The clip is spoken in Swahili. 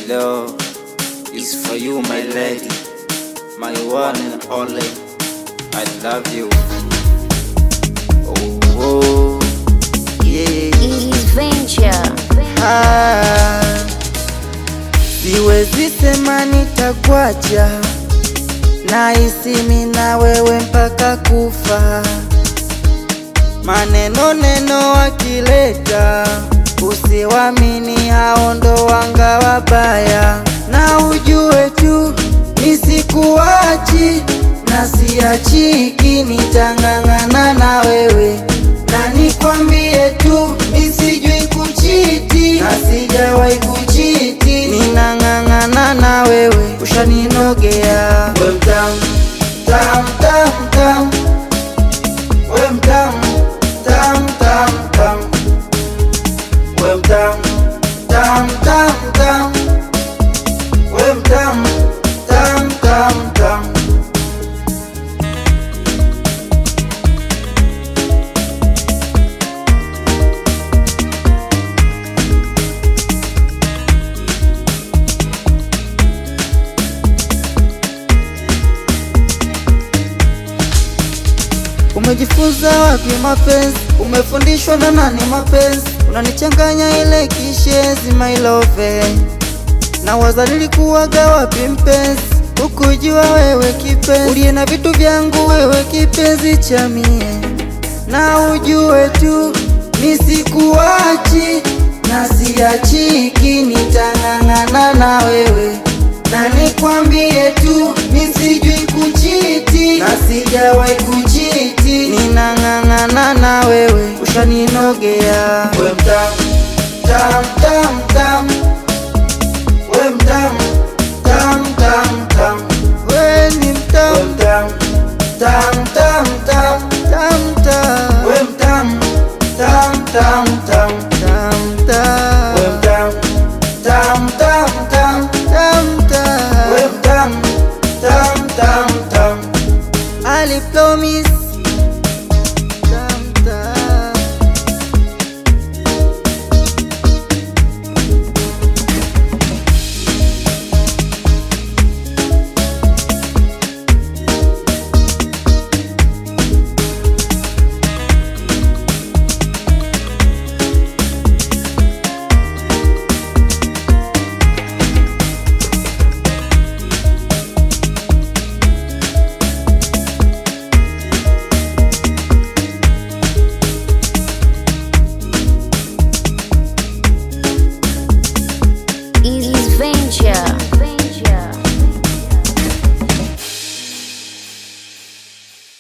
love is for you, my lady, my one and only. I love you. Oh, oh yeah. Ease Venture. Ah, siwezi sema nitakuacha, nahisi mimi na wewe mpaka kufa. Maneno neno wakileta, usiwamini, hao ndo wanga wabaya, na ujue tu nisikuachi na siachiki, nitang'ang'ana na wewe na nikwambie tu nisijui kuchiti na sijawahi kuchiti, ninang'ang'ana na wewe, ushaninogea we mtamu tam tam tam, we mtamu tam tam tam, we mtamu tam tam tam, we mtamu tam tam tam. Umejifunza wapi mapenzi? Umefundishwa na nani mapenzi? Unanichanganya ile kishezi my love, na waza nilikuwaga wapi mpenzi? Ukujua wewe kipenzi, uliye na vitu vyangu wewe kipenzi cha mie, na ujue tu nisikuachi na siachiki, nitang'ang'ana na wewe na nikwambie tu nisijui kuchiti na sijawahi kuchiti, ninang'ang'ana na wewe, ushaninogea we mtamu tam tam tam, we mtamu tam tam tam, we ni mtamu tam tam tam tam tam tam, we mtamu tam tam tam tam tam, we mtamu tam tam tam tam tam, we mtamu tam tam tam, Ali promise tam tam. Ease Venture.